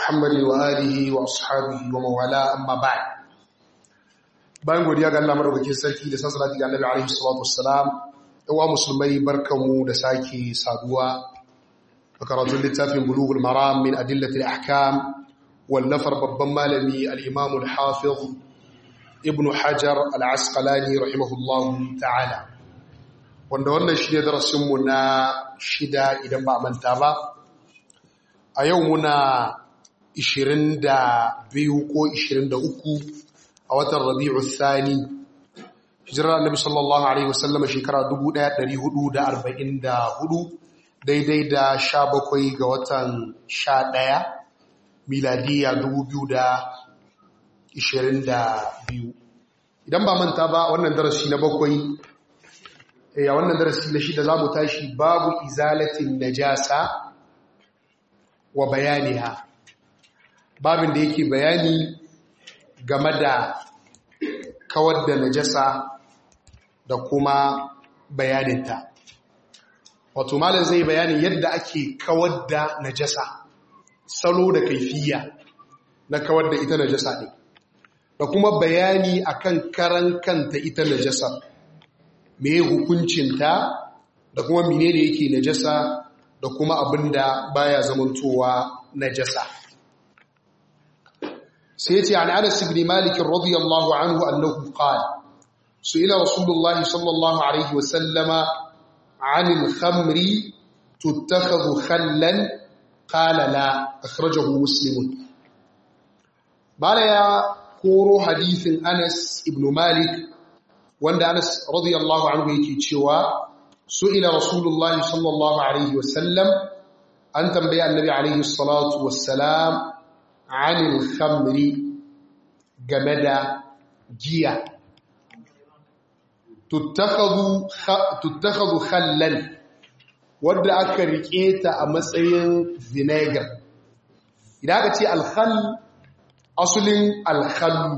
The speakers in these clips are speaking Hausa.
محمد وآله وأصحابه ومن والاه أما بعد bayan godiya ga Allah madaukakin sarki da salati ga Annabi alaihi salatu wassalam yawa musulmai barkamu da sake saduwa a karatun littafin bulughul maram min adillati al-ahkam wallafar babban malami al-imam al-hafiz ibn hajar al-asqalani rahimahullahu ta'ala wanda wannan shi ne darasin mu na shida idan ba manta ba a yau muna 22 ko 23 a watan rabi'u thani hijirar annabi sallallahu alaihi wasallam shekara 1444 daidai da 17 ga watan 11 miladiya 2022 idan ba manta ba wannan darasi na bakwai a wannan darasi na shida za mu tashi babu izalatin najasa wa bayaniha babin da yake bayani game da kawar da najasa da kuma bayaninta wato malam zai bayanin yadda ake kawar da najasa salo da kaifiya na kawar da ita najasa ne da kuma bayani akan karan kanta ita najasa me hukuncinta da kuma menene yake najasa da kuma abinda baya zamantowa najasa سيتي عن أنس بن مالك رضي الله عنه أنه قال سئل رسول الله صلى الله عليه وسلم عن الخمر تتخذ خلا قال لا أخرجه مسلم بال يا كورو حديث أنس بن مالك وند أنس رضي الله عنه يكي تشوى سئل رسول الله صلى الله عليه وسلم أن تنبيع النبي عليه الصلاة والسلام anil khamri game da giya tuttakhadhu khallan wadda aka rike ta a matsayin vinegar idan aka ce alkhal asulin alkhallu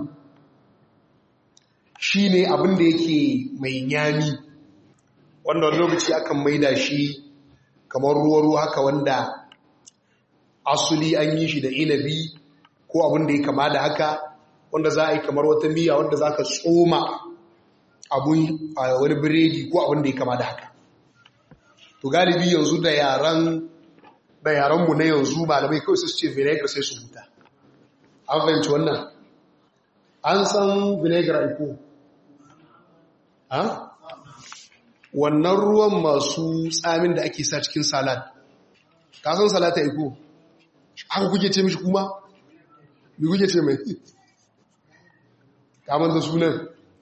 shine abin da yake mai nyami wanda wani lokaci akan maida shi kamar ruwa-ruwa haka wanda asuli an yi shi da inabi ko abin da ya kama da haka wanda za a yi kamar wata miya wanda za ka tsoma abun a wani biredi ko abin da ya kama da haka to galibi yanzu da yaran da yaranmu na yanzu malamai kawai su ce vinegar sai su huta an fahimci wannan an san vinegar aiko ha wannan ruwan masu tsamin da ake sa cikin salad ka san salata aiko haka kuke ce mishi kuma mi kuke ce mai kamar da sunan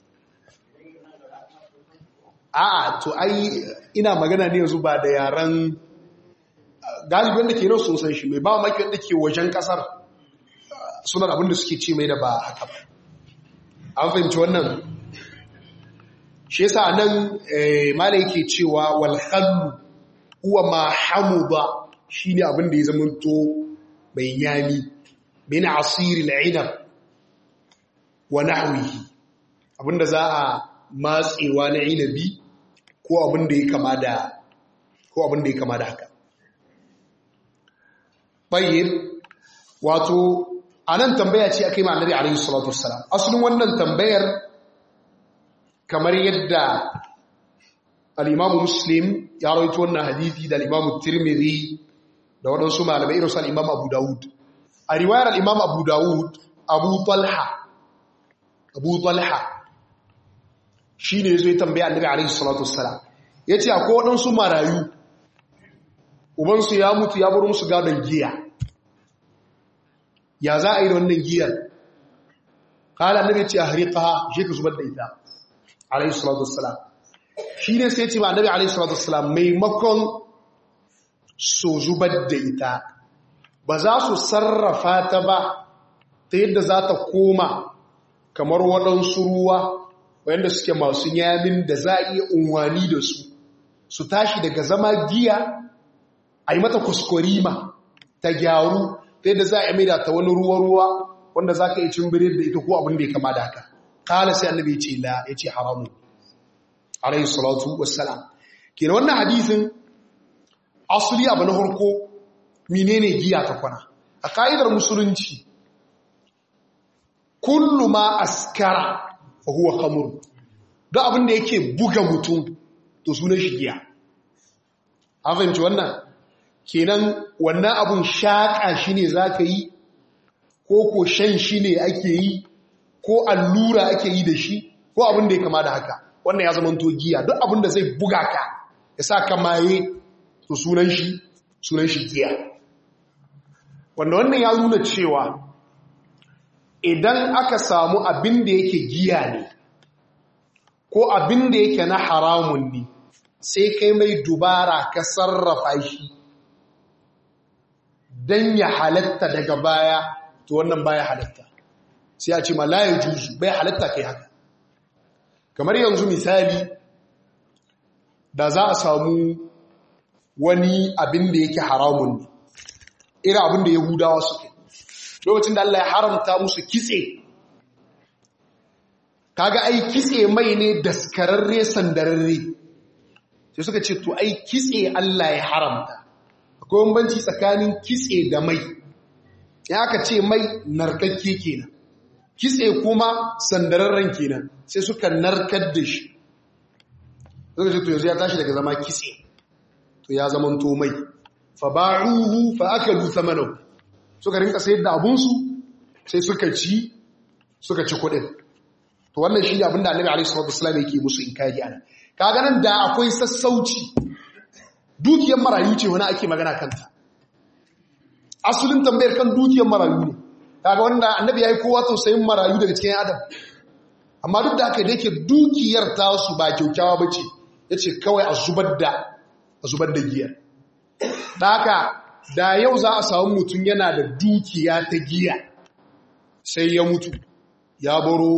a'a to ai ina magana ne yanzu ba da yaran galibin da ke nan sun san shi mai ba maki wanda ke wajen kasar sunan abinda suke ce mai da ba haka ba an fahimci wannan shi yasa nan mala yake cewa wal khallu huwa ma hamuda shine abin da ya zamanto mai yami min asiril inab wa nahwihi abinda za a matsewa na inabi ko abinda ya kama da ko abinda ya kama da haka bayyir wato anan tambaya ce akai ma annabi alaihi salatu wassalam asalin wannan tambayar kamar yadda al-imamu muslim ya rawaito wannan hadisi da al-imamu tirmidhi da waɗansu malamai irinsu al'imam abu dawud a riwayar al'imam abu dawud abu talha abu talha shi ne zai tambaya annabi alaihi salatu wassalam ya ce akwai waɗansu marayu ubansu ya mutu ya bar musu gadon giya ya za a yi da wannan giyar kala annabi ce a harika shi ka zubar da ita alaihi salatu wassalam shi ne sai ce ma annabi alaihi salatu wassalam maimakon su zubar da ita ba za su sarrafa ta ba ta yadda za ta koma kamar waɗansu ruwa wanda suke masu yamin da za a iya unwani da su su tashi daga zama giya a yi mata kuskurima ta gyaru ta yadda za a maida ta wani ruwa-ruwa wanda za ka yi cin birin da ita ko abin da ya kama da haka kala sai annabi ce la ya ce haramu alayhi salatu wassalam kenan wannan hadisin asali abu na harko menene giya ta kwana a ka'idar musulunci kullu ma askara fa huwa khamr duk abin da yake buga mutum to sunan shi giya an fahimci wannan kenan wannan abun shaƙa shi ne za ka yi ko ko shan shi ne ake yi ko allura ake yi da shi ko abin da ya kama da haka wannan ya zama giya duk abin da zai buga ka ya sa ka maye to sunan shi sunan shi giya wanda wannan ya nuna cewa idan aka samu abin da yake giya ne ko abin da yake na haramun ne sai kai mai dubara ka sarrafa shi don ya halatta daga baya to wannan baya halatta sai a ce ma laye juzu bai halatta kai haka kamar yanzu misali da za a samu wani abin da yake haramun ne irin abin da yahudawa suke lokacin da Allah ya haramta musu kitse kaga ai kitse mai ne daskararre sandararre sai suka ce to ai kitse Allah ya haramta akwai bambanci tsakanin kitse da mai ya aka ce mai narkakke kenan kitse kuma sandararren kenan sai suka narkar da shi suka ce to yanzu ya tashi daga zama kitse to ya zama to mai fa ba'uhu fa akalu thamanahu suka rinka sayar da abunsu sai suka ci suka ci kuɗin to wannan shi ne abinda annabi alaihi salatu wasallam yake musu inkari ana kaga nan da akwai sassauci dukiyar marayu ce wani ake magana kanta asulin tambayar kan dukiyar marayu ne kaga wanda annabi yayi kowa tausayin marayu daga cikin adam amma duk da haka da yake dukiyar ta su ba kyaukyawa bace yace kawai a zubar da a zubar da giyar da haka da yau za a samu mutum yana da dukiya ta giya sai ya mutu ya baro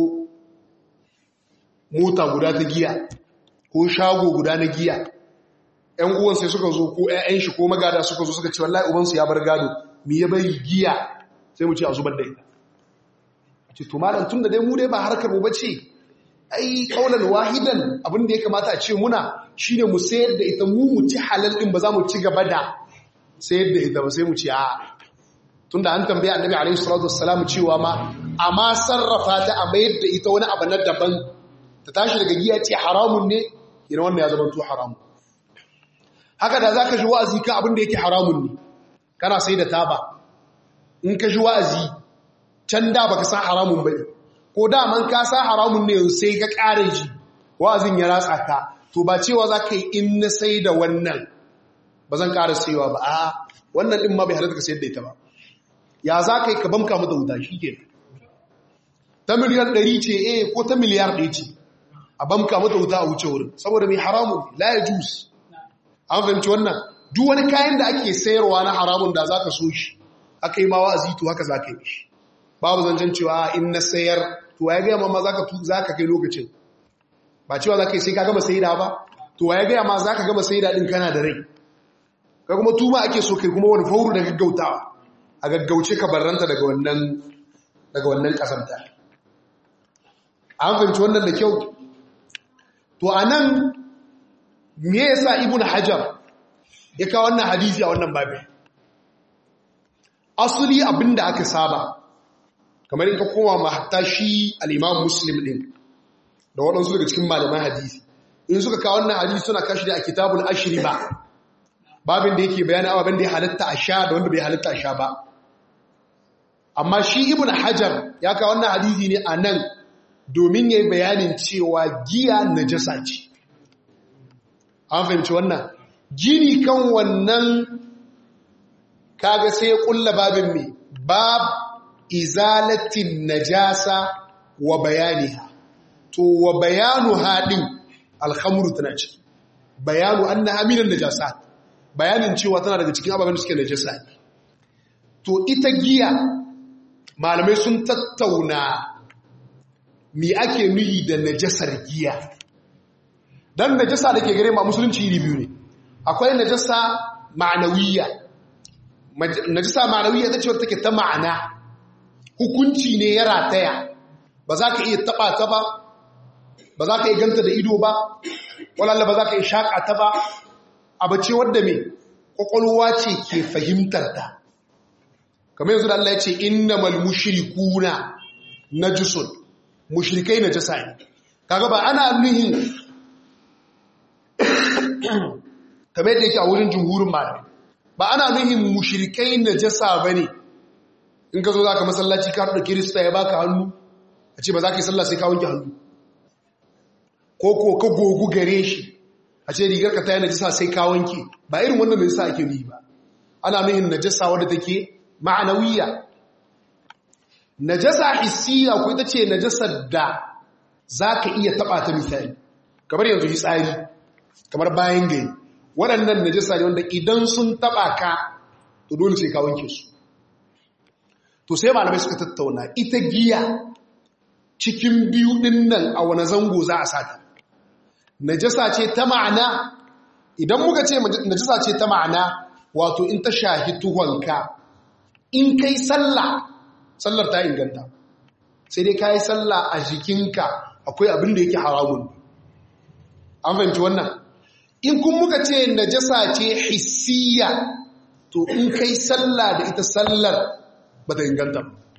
mota guda ta giya ko shago guda na giya ‘yan uwan sai suka zo ko ‘ya'yan shi ko magada suka zo suka ce wallahi ubansu ya bar gado mi ya bari giya sai mu ce a zubar da ita ce to malam tun da dai mu dai ba harkar mu bace ai kaulan wahidan abin da ya kamata a ce muna shine mu sayar da ita mu mu ci halal din ba za mu ci gaba da sayar da ita ba sai mu ci a tunda an tambaye annabi alaihi salatu wassalam cewa ma amma sarrafa ta a mayar da ita wani abu na daban ta tashi daga giya ce haramun ne yana wannan ya zama to haramun haka da zaka ji wa'azi ka abin da yake haramun ne kana sai da taba in ka ji wa'azi can da baka san haramun bane ko da man ka san haramun ne sai ka kare ji wa'azin ya ratsa ka to ba cewa zaka yi in na sai da wannan ba zan ƙara sayowa ba a wannan ɗin ma bai halatta ka sayar da ita ba ya za ka yi ka bamka mata wuta shi ke ta miliyar ɗari ce eh ko ta miliyar ɗaya ce a bamka mata wuta a wuce wurin saboda mai haramun la ya jus an fahimci wannan duk wani kayan da ake sayarwa na haramun da za ka so shi aka yi ma wa'azi to haka za ka yi shi babu zancen cewa in na sayar to ya gaya ma za ka kai lokacin ba cewa za ka yi sai ka gama sayida ba to ya gaya ma za ka gama sayida ɗin kana da rai ka kuma tuma ake so kai kuma wani fauru da gaggautawa a gaggauce ka barranta daga wannan daga wannan kasanta an fahimci wannan da kyau to anan me yasa ibn hajar ya kawo wannan hadisi a wannan babin asali abinda aka saba kamar in ka koma ma hatta shi al-imam muslim din da waɗansu daga cikin malaman hadisi in suka kawo wannan hadisi suna kashi da a kitabul ashri ba babin da yake bayani ababen da ya halatta a sha da wanda bai halatta a sha ba amma shi ibn hajar ya kawo wannan hadisi ne a nan domin ya yi bayanin cewa giya najasa ce an fahimci wannan gini kan wannan kaga sai ya kulla babin mai bab izalatin najasa wa bayaniha to wa bayanu haɗin alhamuru tana ce bayanu an na haminan najasat bayanin cewa tana daga cikin ababen da suke najasa ne to ita giya malamai sun tattauna mi ake nuhi da najasar giya dan najasa da ke gare ma musulunci iri biyu ne akwai najasa ma'anawiyya najasa ma'anawiyya ta ce wata take ta ma'ana hukunci ne ya rataya ba za ka iya taba ta ba ba za ka iya ganta da ido ba walalla ba za ka iya shaƙa ta ba abu ce wadda mai ƙwaƙwalwa ce ke fahimtar ta kamar yanzu da Allah ya ce innamal mushrikuna najusun mushrikai najasa ne kaga ba ana nuhin kamar yadda yake a wurin jumhurin malamai ba ana nuhin mushrikai najasa bane in ka zo zaka masallaci ka da kirista ya baka hannu a ce ba za ka yi sallah sai ka wanke hannu ko ko ka gogu gare shi a ce rigar ka ta yi najasa sai ka wanke ba irin wannan najasa ake yi ba ana nuhin najasa wadda take ma'anawiya najasa hissiya ko ita ce najasar da za ka iya taɓa ta misali kamar yanzu tsari, kamar bayan gari waɗannan najasa ne wanda idan sun taɓa ka to dole sai ka wanke su to sai malamai suka tattauna ita giya cikin biyu ɗin nan a wani zango za a sata najasa ce ta ma'ana idan muka ce najasa ce ta ma'ana wato in ta shahi tuhonka in kai sallah sallar ta inganta sai dai ka yi sallah a jikinka akwai abin da yake haramun an fahimci wannan in kun muka ce najasa ce hissiya to in kai sallah da ita sallar ba ta inganta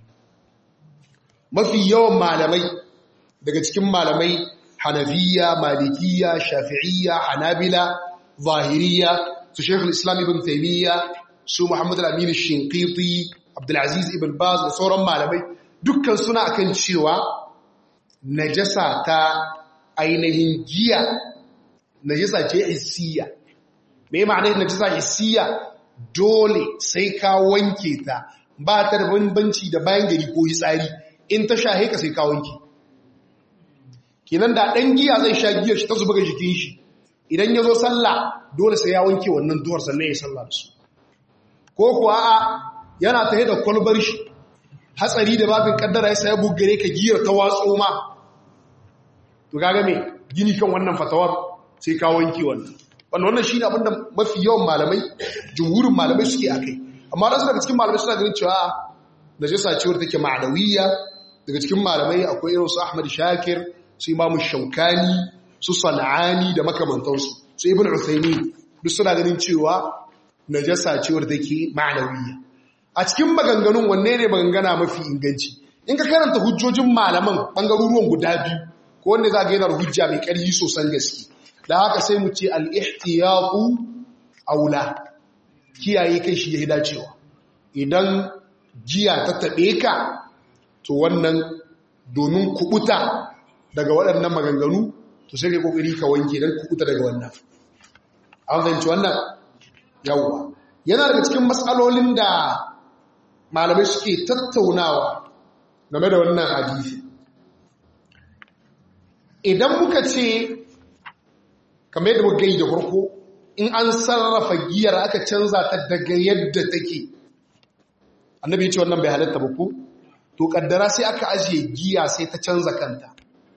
mafi yawan malamai daga cikin malamai hanafiya malikiya shafi'iyya hanabila zahiriya su shekul islam ibn taimiyya su muhammadu al-aminu shinkiti abdulaziz ibn baz da sauran malamai dukkan suna akan cewa najasa ta ainihin giya najasa ce hissiya me ma'anar najasa hissiya dole sai ka wanke ta ba ta da bambanci da bayan gari ko hitsari in ta shahe ka sai ka wanke kenan da ɗan giya zai sha giyar shi ta zuba ga jikin shi idan ya zo sallah dole sai ya wanke wannan duwar sannan ya sallah da su ko kuwa a yana ta da kwalbar shi hatsari da babin kaddara ya saya bugare ka giyar ta watso ma to gaga me gini kan wannan fatawar sai ka wanke wannan wannan wannan shine abinda mafi yawan malamai jumhurin malamai suke akai amma da su daga cikin malamai suna ganin cewa najasa ce wadda take ma'anawiyya daga cikin malamai akwai irin su Ahmad Shakir su Imam Shaukani su Sana'ani da makamantansu su Ibn Uthaymeen duk suna ganin cewa najasa ce wadda take ma'anawiyya a cikin maganganun wanne ne magangana mafi inganci in ka karanta hujjojin malaman bangaruruwan guda biyu ko wanda za ga yana hujja mai ƙarfi sosan gaske da haka sai mu ce al-ihtiyatu aula kiyaye kai shi ya dacewa idan jiya ta taɓe ka to wannan domin kubuta daga waɗannan maganganu to sai kai kokari ka wanke don kubuta daga wannan an fahimci wannan yawwa yana daga cikin matsalolin da malamai suke tattaunawa game da wannan hadisi idan muka ce kamar yadda muka gai da farko in an sarrafa giyar aka canza ta daga yadda take annabi ya ce wannan bai halatta ba ko to kaddara sai aka ajiye giya sai ta canza kanta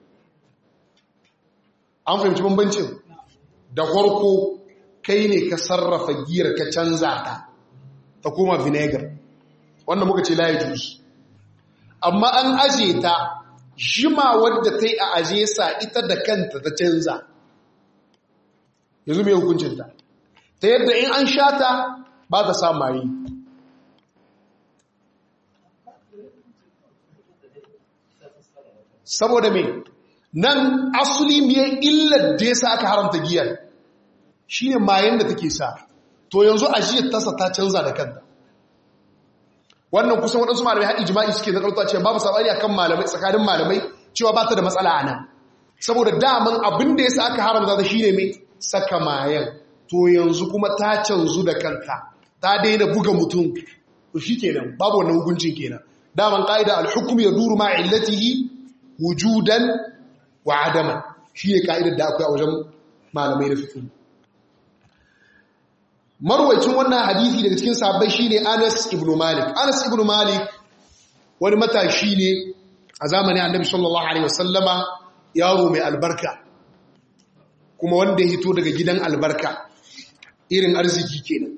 an fahimci bambancin da farko kai ne ka sarrafa giyar ka canza ta ta koma vinegar wanda muka ce layi jus amma an ajiye ta jima wadda ta yi a ajiye sa ita da kanta ta canza yanzu mai hukuncinta ta yadda in an sha ta ba ta samayi saboda me nan asuli miyar illar da ya sa aka haramta giyar shi ne mayan da take sa to yanzu ajiyar tasa ta canza da kanta wannan kusan waɗansu malamai haɗi jima'i suke na ƙarfi cewa babu saɓani akan malamai tsakanin malamai cewa ba ta da matsala a nan saboda daman abin da ya sa aka haramta ta shi ne mai saka mayan to yanzu kuma ta canzu da kanta ta daina buga mutum to shi kenan babu wannan hukuncin kenan daman ƙa'ida alhukum ya duru ma illatihi wujudan wa adaman shi ne ka'idar da akwai a wajen malamai na fikin marwacin wannan hadithi daga cikin sabbai shine Anas ibn Malik Anas ibn Malik wani matashi ne a zamanin Annabi sallallahu alaihi wasallama yaro mai albarka kuma wanda ya hito daga gidan albarka irin arziki kenan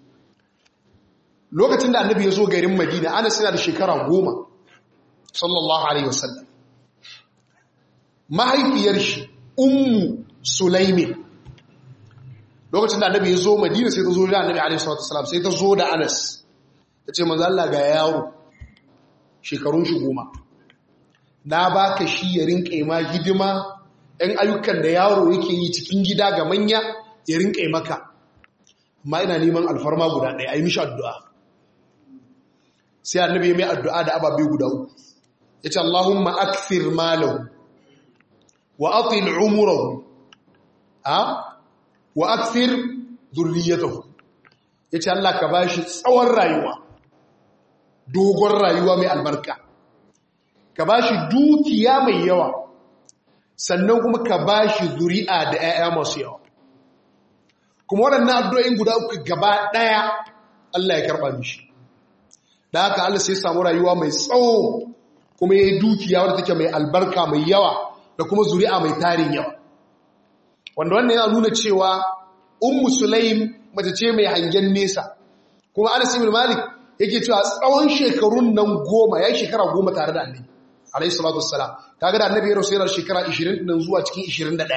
lokacin da Annabi ya zo garin Madina Anas yana da shekara goma sallallahu alaihi wasallam mahaifiyar shi ummu Sulaimin lokacin da annabi ya zo madina sai ta zo da annabi alaihi salatu wasalam sai ta zo da anas ta ce manzo Allah ga yaro shekarun shi goma na baka shi ya rinka ma hidima ɗan ayyukan da yaro yake yi cikin gida ga manya ya rinka maka amma ina neman alfarma guda ɗaya a yi mishi addu'a sai annabi mai addu'a da ababe guda uku ya ce Allahumma akthir malahu wa atil umurahu a wa akthir zurriyatahu ya ce Allah ka ba shi tsawon rayuwa dogon rayuwa mai albarka ka ba shi dukiya mai yawa sannan kuma ka ba shi zuri'a da 'ya'ya masu yawa kuma waɗannan addu'o'in guda uku gaba ɗaya Allah ya karɓa mishi da haka Allah sai samu rayuwa mai tsawo kuma ya yi dukiya wadda take mai albarka mai yawa da kuma zuri'a mai tarin yawa wanda wannan yana nuna cewa ummu sulaim mace ce mai hangen nesa kuma anas ibn malik yake cewa tsawon shekarun nan goma ya shekara goma tare da annabi alayhi salatu wassalam kaga da annabi ya rasu yana shekara 20 nan zuwa cikin 21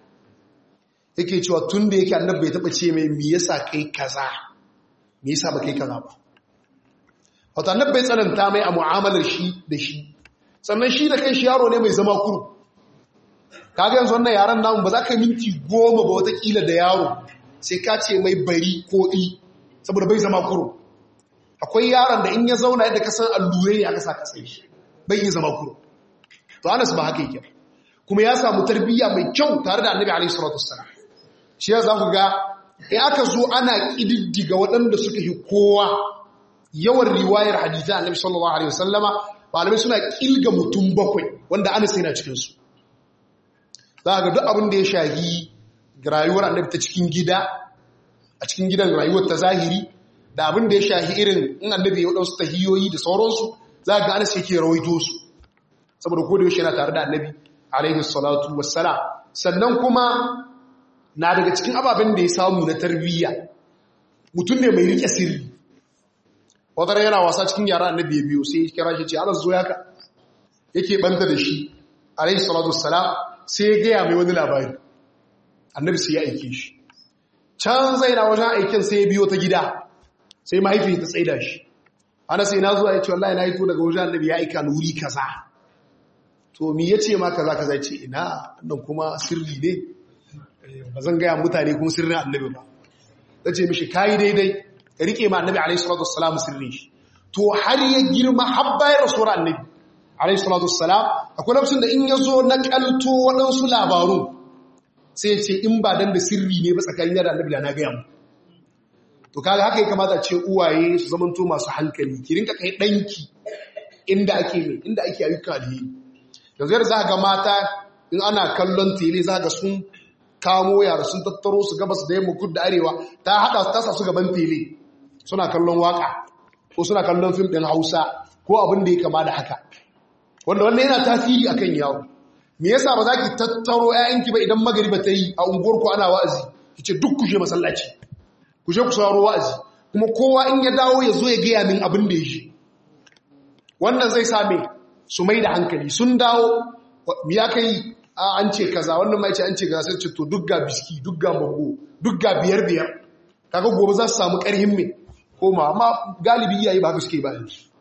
yake cewa tun da yake annabi bai taba ce mai me yasa kai kaza me yasa ba kai kaza ba wato annabi bai tsananta mai a mu'amalar shi da shi sannan shi da kanshi yaro ne mai zama kuru kaga yanzu wannan yaran namu ba za ka minti goma ba watakila da yaro sai ka ce mai bari ko i saboda bai zama kuro akwai yaron da in ya zauna yadda ka san allurai ne aka sa ka tsaye bai yi zama kuro to anas ba haka yake kuma ya samu tarbiyya mai kyau tare da annabi alaihi salatu wassalam shi ya za ku ga in aka zo ana kididdiga waɗanda suka yi kowa yawan riwayar hadithan annabi sallallahu alaihi wasallama malamai suna kilga mutum bakwai wanda anas yana cikin su za ga duk abin da ya shahi rayuwar annabi ta cikin gida a cikin gidan rayuwar ta zahiri da abin da ya shahi irin in annabi ya wadansu tahiyoyi da sauransu za ga anas yake rawaito su saboda ko da yaushe yana tare da annabi alaihi salatu wassalam sannan kuma na daga cikin ababen da ya samu na tarbiyya mutum ne mai rike sirri wata yana wasa cikin yara annabi ya biyo sai ya kira shi ce anas zo yaka yake banta da shi alaihi salatu wassalam sai ya gaya mai wani labari annabi sai ya aike shi can zai na wajen aikin sai ya biyo ta gida sai mahaifi ta tsaida shi ana sai na zuwa ya ce wallahi na hito daga wajen annabi ya aika wuri kaza to mi ya ce ma kaza kaza ce ina nan kuma sirri ne ba zan gaya mutane kuma sirrin annabi ba ta ce mishi kayi daidai ka rike ma annabi alaihi salatu wassalam sirrin shi to har ya girma har bayan rasuwar annabi alaihi salatu wassalam akwai lokacin da in ya zo na kalto waɗansu labaru sai ce in ba dan da sirri ne ba tsakanin da annabi na gaya mu to kaga haka ya kamata ce uwaye su zamanto masu hankali ki rinka kai danki inda ake mai inda ake ayyuka alheri yanzu yadda za ga mata in ana kallon tele za ga sun kamo yara sun tattaro su gabas da yamma kudu da arewa ta hada ta sa su gaban tele suna kallon waka ko suna kallon fim din hausa ko abin da ya kama da haka wanda wannan yana tasiri akan yawo me yasa ba za ki tattaro ƴaƴanki ba idan magariba ta yi a unguwar ku ana wa'azi kice duk ku je masallaci ku je ku sauraro wa'azi kuma kowa in ya dawo ya zo ya gaya min abin da ya shi wannan zai same su mai da hankali sun dawo mi ya kai an ce kaza wannan mai ce an ce kaza sai ce to duk ga biski duk ga bango duk ga biyar biyar kaga gobe za su samu ƙarhin me koma amma galibi iyaye ba haka suke ba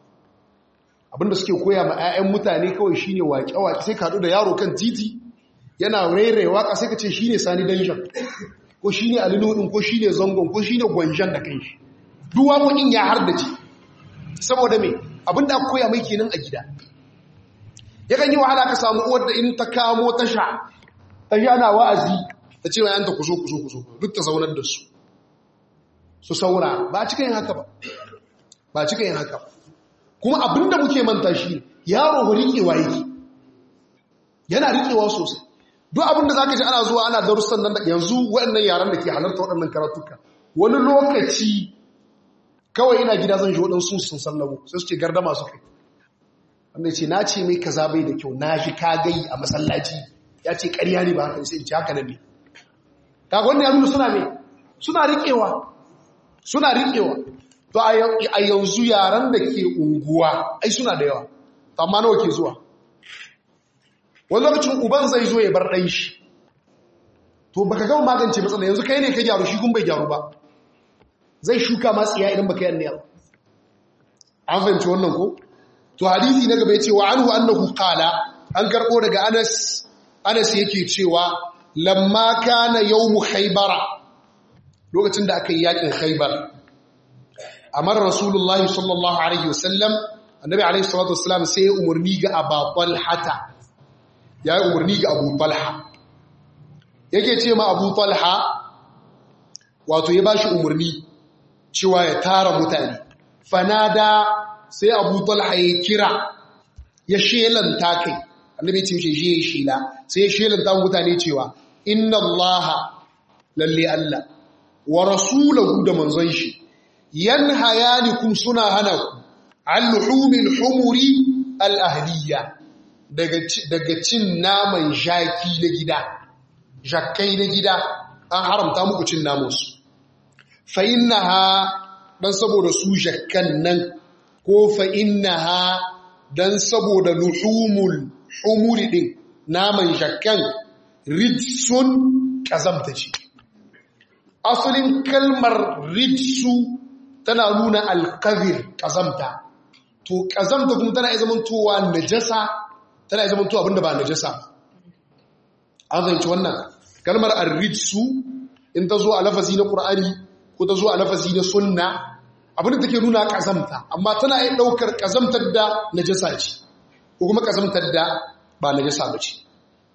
abinda suke koya ma 'ya'yan mutane kawai shine waƙe-waƙe sai ka da yaro kan titi yana rairaye waka sai ka ce shine sani danjan ko shine alinudin ko shine zangon ko shine gwanjan da kanshi duk waƙoƙin ya hardace saboda me abinda aka koya mai kenan a gida yakan yi wahala ka samu uwar da in ta kamo tasha ta ji ana wa'azi ta ce wa yanta ku zo ku zo ku zo duk ta zaunar da su su saura ba cika yin haka ba ba cika yin haka ba kuma abinda muke manta shi yaro ba riƙewa yake yana riƙewa sosai duk abinda za ka ji ana zuwa ana darussan nan da yanzu waɗannan yaran da ke halarta waɗannan karatuka wani lokaci kawai ina gida zan ji waɗansu sun sallamo sai su ce gardama su kai wanda ce na ce mai kaza bai da kyau na shi ka gai a masallaci ya ce ƙarya ne ba haka sai in ce haka nan ne kaga wannan ya nuna suna mai suna riƙewa suna riƙewa to a yanzu yaran da ke unguwa ai suna da yawa amma nawa ke zuwa wani lokacin uban zai zo ya bar ɗan shi to baka gama magance matsala yanzu kai ne ka gyaru shi kun bai gyaru ba zai shuka masu iya idan baka yanne ba an fahimci wannan ko to hadisi na gaba yace wa anhu annahu qala an karbo daga Anas Anas yake cewa lamma kana yawmu khaybara lokacin da aka yi yakin khaybar amar rasulullahi sallallahu alaihi wasallam annabi alaihi salatu wasallam sai ya umarni ga abu talhata ya yi umarni ga abu talha yake ce ma abu talha wato ya bashi umarni cewa ya tara mutane fanada sai abu talha ya kira ya shelanta kai annabi ce mishi shi ya shela sai ya shelanta mutane cewa inna allaha lalle allah wa rasulahu da manzon shi yanhayanikum suna hana ku an luhumil humuri al-ahliya daga cin naman jaki na gida jakkai na gida an haramta muku cin namansu fa innaha dan saboda su jakkan nan ko fa innaha dan saboda luhumul humuri din naman jakkan rijsun kazamta ce asalin kalmar rijsu tana nuna alkazir kazamta to kazamta kuma tana zamantowa najasa tana zamantowa abinda ba najasa an fahimci wannan kalmar arrijsu in ta zo a lafazi na qur'ani ko ta zo a lafazi na sunna abinda take nuna kazamta amma tana yin daukar kazamtar da najasa ce ko kuma kazamtar da ba najasa ba ce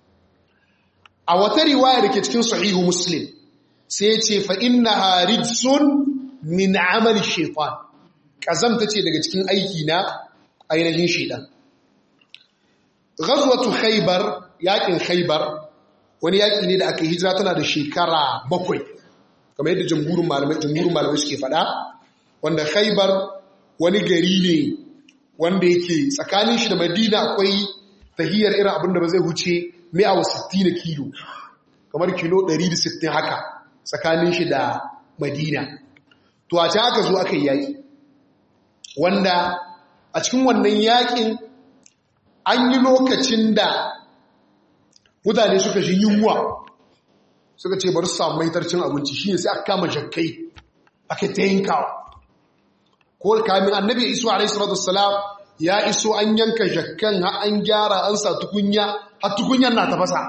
a wata riwaya da ke cikin sahihu muslim sai ce fa innaha rijsun min amali shaitan kazamta ce daga cikin aiki na ainihin shaitan ghazwatu khaybar yakin khaybar wani yaki ne da aka hijira tana da shekara bakwai kamar yadda jamhurin malamai jamhurin malamai suke faɗa wanda khaybar wani gari ne wanda yake tsakanin shi da madina akwai tahiyar irin abin da ba zai huce 160 kilo kamar kilo 160 haka tsakanin shi da madina to a can aka zo aka yi yaƙi wanda a cikin wannan yaƙin an yi lokacin da mutane suka shi yunwa suka ce bari su samu maitarcin abinci shi ne sai aka kama jakkai aka ta yinkawa ko kamin annabi ya iso alaihi salatu wassalam ya iso an yanka jakkan har an gyara an sa tukunya har tukunyan na tafasa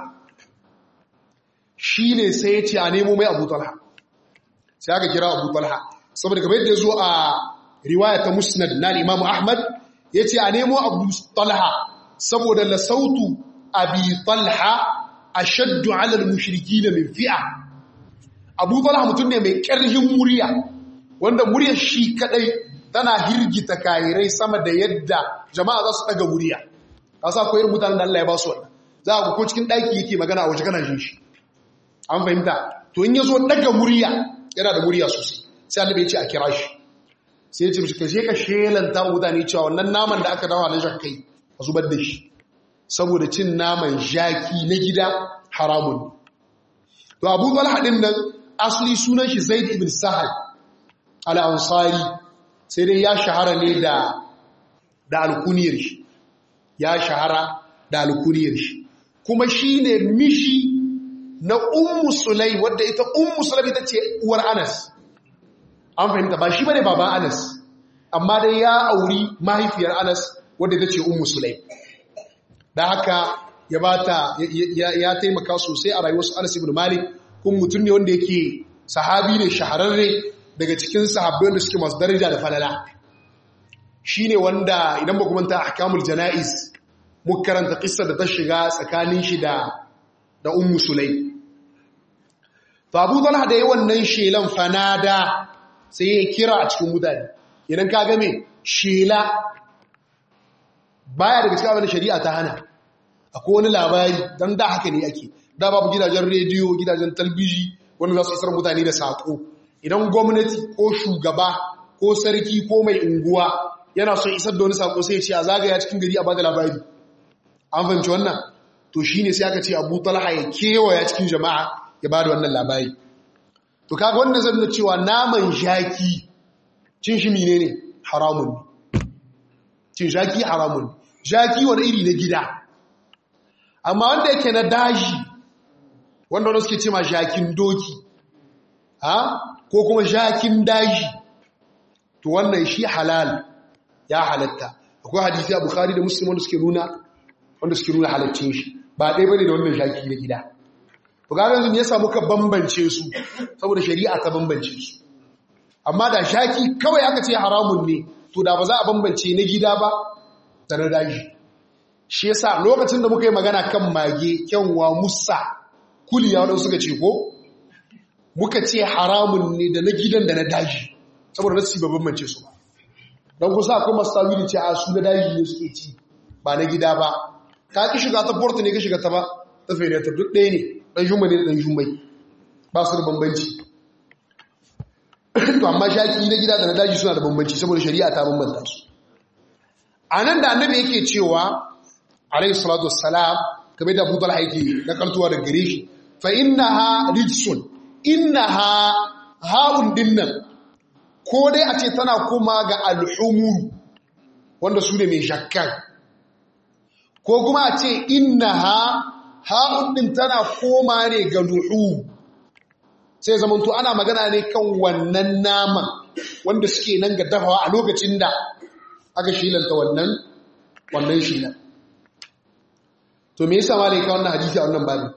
shi ne sai ya ce a nemo mai abu talha sai aka kira abu talha saboda kamar yadda ya zo a riwaya ta musnad na imamu ahmad ya ce a nemo abu talha saboda la sautu abi talha a shaddu alal mushriki na min fi'a abu talha mutum ne mai ƙarfin murya wanda muryar shi kadai tana hirgita kayirai sama da yadda jama'a za su daga murya ka sa koyar mutanen da Allah ya ba su wannan za a ko cikin ɗaki yake magana a waje kana jin shi an fahimta to in ya zo daga murya yana da murya sosai sai annabi ya ce a kira shi sai ya ce mishi kashe ka shelanta mutane cewa wannan naman da aka dawa na jakkai a zubar da shi saboda cin naman jaki na gida haramun to abu talha din nan asali sunan shi zaid ibn sahal al-ansari sai dai ya shahara ne da da alkuniyar shi ya shahara da alkuniyar shi kuma shine mishi na ummu sulai wadda ita ummu sulai ita ce uwar anas an fahimta ba shi bane baban anas amma dai ya auri mahaifiyar anas wadda ita ce ummu sulai da haka ya bata ya taimaka sosai a rayuwar anas ibn malik kun mutum ne wanda yake sahabi ne shahararre daga cikin sahabbai wanda suke masu daraja da falala shine wanda idan ba kuma ta ahkamul janaiz muka karanta kissa da ta shiga tsakanin shi da da ummu sulai to abu talha da yi wannan shelan fanada sai ya kira a cikin mutane idan ka game shela baya daga cikin abin da shari'a ta hana akwai wani labari don da haka ne ake da babu gidajen rediyo gidajen talbiji wanda za su isar mutane da saƙo idan gwamnati ko shugaba ko sarki ko mai unguwa yana son isar da wani saƙo sai ce a zagaya cikin gari a bada labari an fahimci wannan to shi ne sai aka ce abu talha ya kewaya cikin jama'a ya ba da wannan labari to kaga wannan zan nuna cewa naman jaki cin shi mine ne haramun cin jaki haramun jaki wani iri na gida amma wanda yake na daji wanda wanda suke ce ma jakin doki ha ko kuma jakin daji to wannan shi halal ya halatta akwai hadisi a bukhari da muslim wanda suke nuna wanda suke nuna halaccin shi ba ɗaya bane da wannan shaki na gida to ga yanzu ne yasa muka bambance su saboda shari'a ta bambance su amma da shaki kawai aka ce haramun ne to da ba za a bambance na gida ba da na daji shi yasa lokacin da muka yi magana kan mage kyanwa musa kuliya wadanda suka ce ko muka ce haramun ne da na gidan da na daji saboda nasu ba bambance su ba don kusa akwai masu tawili ce a su na daji ne suke ci ba na gida ba ka ki shiga ta porta ne ka shiga ta ba ta fere ta duk ɗaya ne ɗan jumma ne da ɗan jummai ba su da bambanci to amma shaki na gida da na daji suna da bambanci saboda shari'a ta bambanta su a nan da annabi yake cewa alayhi salatu wassalam kamar da Abu Talha yake na kantuwa da gare shi fa innaha rijsun innaha haun dinnan ko dai a ce tana koma ga alhumur wanda su ne mai shakkan ko kuma a ce innaha haun din tana koma ne ga luhu sai zamanto ana magana ne kan wannan naman wanda suke nan ga dafawa a lokacin da aka shilanta wannan wannan shilan to me yasa malai ka wannan hadisi a wannan babu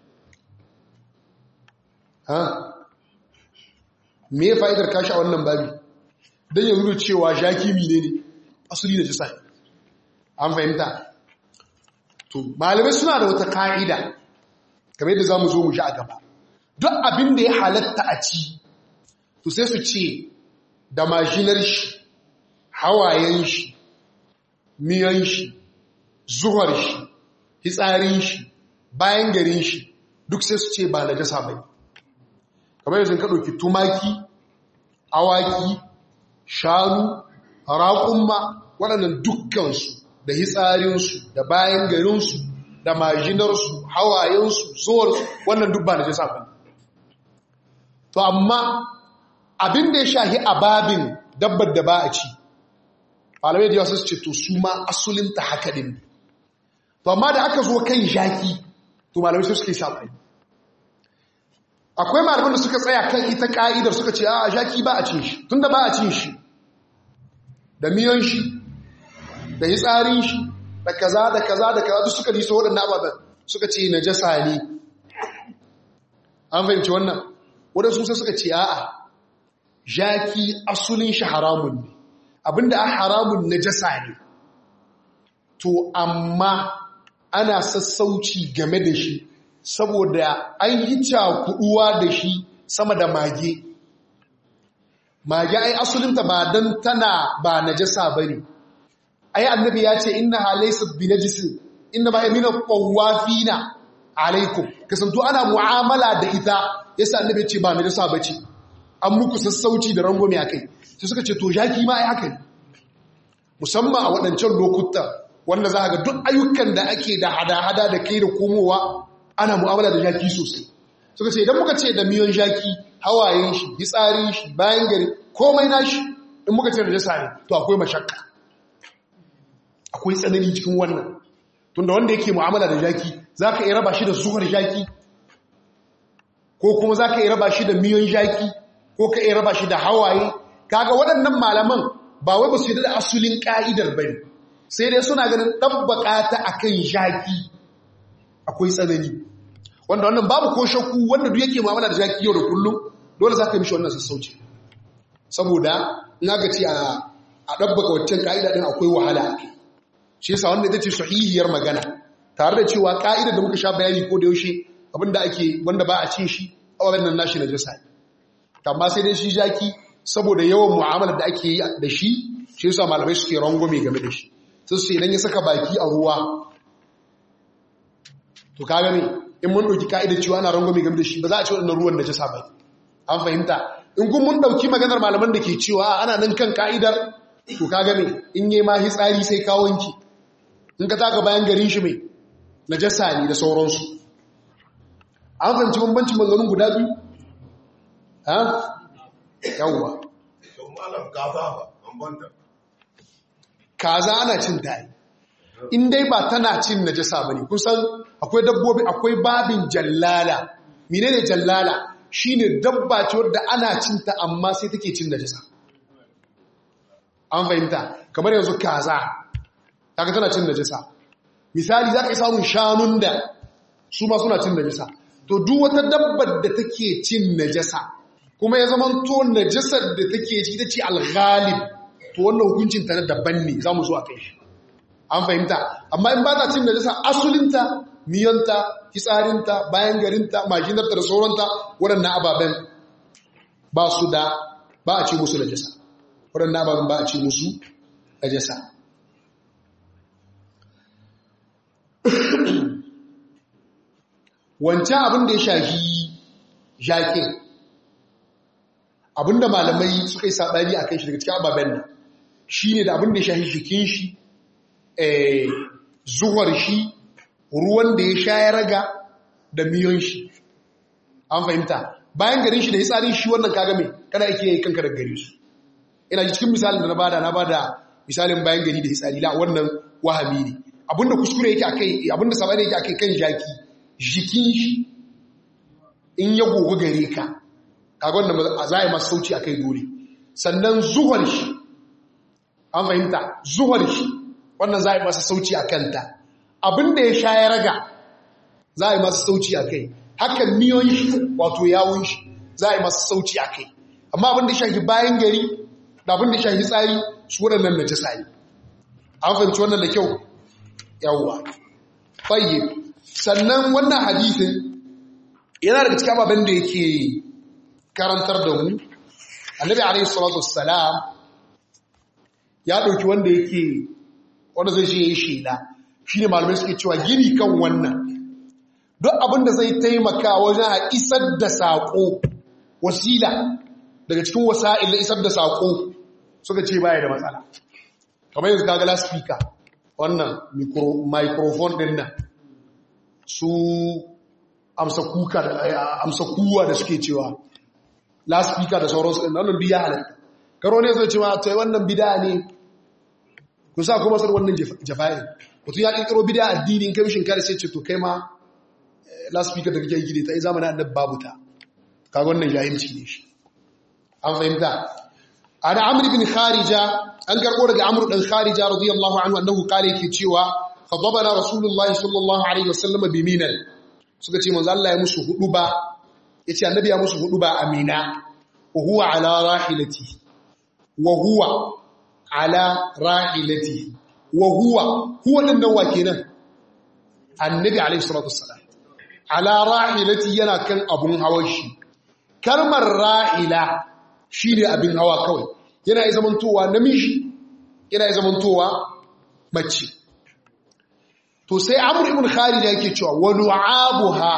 ha me ya fa'idar kashi a wannan babu dan ya nuna cewa shaki mine ne asali da jisa an fahimta to malamai suna da wata ka'ida kamar yadda zamu zo mu ji a gaba duk abin da ya halatta a ci to sai su ce da mashinar shi hawayen shi miyan shi zuwar shi hitsarin shi bayan garin shi duk sai su ce ba na jasa bai kamar yanzu ka ɗauki tumaki awaki shanu raƙumma waɗannan dukkansu da hitsarinsu da bayan garinsu da majinarsu hawayensu zuwarsu wannan duk ba na jasa bai to amma abin da ya shahi a babin dabbar da ba a ci malamai da yawa su ce to su ma asulinta haka ɗin to amma da aka zo kan jaki to malamai su suke saɓani akwai malaman da suka tsaya kan ita ka'idar suka ce a jaki ba a cin shi tunda ba a cin shi da miyan shi da hitsarin shi da kaza da kaza da kaza duk suka liso waɗannan ababen suka ce na jasa ne an fahimci wannan waɗansu sai suka ce a'a jaki asulin shi haramun ne abinda a haramun na jasa ne to amma ana sassauci game da shi saboda an yi cakuduwa da shi sama da mage mage ai asulinta ba don tana ba najasa ba ne ai annabi ya ce inna halaisa bi najisin inna ba yamina qawafina alaikum kasanto ana mu'amala da ita yasa annabi ya ce ba najasa bace an muku sassauci da rangwame akai sai suka ce to jaki ma ai haka ne musamman a waɗancan lokuta wanda za ga duk ayyukan da ake da hada-hada da kai da komowa ana mu'amala da jaki sosai suka ce idan muka ce da miyon jaki hawayen shi hitsarin shi bayan gari komai nashi in muka ce da jasa ne to akwai mashakka akwai tsanani cikin wannan tunda wanda yake mu'amala da jaki za ka iya raba shi da zuwar jaki ko kuma za ka iya raba shi da miyon jaki ko ka iya raba shi da hawaye kaga waɗannan malaman ba wai ba su yi da asulin ƙa'idar ba ne sai dai suna ganin ɗabbaƙa ta a kan jaki akwai tsanani wanda wannan babu ko shakku wanda duk yake mu'amala da jaki yau da kullum dole za ka yi mishi wannan sassauci saboda in aka ce a ɗabbaka waccan ƙa'ida ɗin akwai wahala shi yasa wanda ita ce sahihiyar magana tare da cewa ƙa'idar da muka sha bayani ko da yaushe abinda ake wanda ba a cin shi a wannan nashi na jasa amma sai dai shi jaki saboda yawan mu'amalar da ake yi da shi shi yasa malamai suke rangwame game da shi sai su idan ya saka baki a ruwa to kaga ne in mun dauki ka'idar cewa ana rangwame game da shi ba za a ce wannan ruwan da jasa ba an fahimta in kun mun dauki maganar malaman da ke cewa ana nan kan ka'idar to kaga ne in yi ma hitsari sai ka wanki in ka taka bayan garin shi mai najasa ne da sauransu an fahimci bambancin maganganun guda biyu ha yawwa kaza ana cin tayi in dai ba tana cin najasa bane kusan akwai dabbobi akwai babin jallala menene jallala shine dabba ce wadda ana cin ta amma sai take cin najasa an fahimta kamar yanzu kaza kaga tana cin najasa misali za ka yi samun shanun da su ma suna cin najasa to duk wata dabbar da take cin najasa kuma ya zama to najasar da take ci ta ce alghalib to wannan hukuncin ta na daban ne za mu zo a kai shi an fahimta amma in ba ta cin najasa asulinta miyanta fitsarinta bayan garinta majinarta da sauransa waɗannan ababen ba su da ba a ce musu najasa waɗannan ababen ba a ce musu najasa wancan abin da ya shafi jakin abin da malamai suka yi saɓani a kan shi daga cikin ababen nan shi ne da abin da ya shafi jikin shi zuwar shi ruwan da ya sha ya raga da miyon shi an fahimta bayan garin shi da ya tsarin shi wannan kaga mai kada ake yi kanka da gare su ina ji cikin misalin da na bada na bada misalin bayan gari da ya tsari la wannan wahami ne abinda kuskure yake akai abinda sabani yake akai kan jaki jikin shi in ya gogo gare ka kaga wannan za a yi masu sauci akai dole sannan zuwar shi an fahimta zuwar shi wannan za a yi masa sauci a kanta abinda ya sha ya raga za a yi masa sauci a kai hakan miyon shi wato yawun shi za a yi masa sauci a kai amma abinda ya shafi bayan gari da abinda ya shafi tsari su waɗannan na jisa ne an fahimci wannan da kyau yawwa fayye sannan wannan hadithin yana daga cikin ababen da yake karantar da mu annabi alaihi salatu wassalam ya ɗauki wanda yake wanda zai shi ya yi shaida shi ne malamai suke cewa gini kan wannan duk abinda zai taimaka wajen a isar da saƙo wasila daga cikin wasa'il na isar da saƙo suka ce baya da matsala kamar yanzu kaga laspika wannan microphone din nan su amsa kuka da amsa kuwa da suke cewa laspika da sauransu ɗin wannan biya halatta karo ne zai cewa ta wannan bida ne ku sa kuma sar wannan jafa'i mutum ya ƙirƙiro bida addini in kai mishin kare sai ce to kai ma laspika da kake gide ta yi zamanin annab babu ta kaga wannan jahilci ne shi an fahimta ana amr ibn kharija an karɓo daga amr dan kharija radiyallahu anhu annahu qala yake cewa khadabana rasulullah sallallahu alaihi wasallam bi minan suka ce manzo Allah ya musu hudu ba yace annabi ya musu hudu ba amina wa huwa ala rahilati wa huwa ala rahilati wa huwa huwa din nan wa kenan annabi alaihi salatu wassalam ala rahilati yana kan abun hawan shi kalmar rahila shine abin hawa kawai yana zamantowa namiji yana zamantowa mace to sai amr ibn khalid yake cewa wa lu'abuha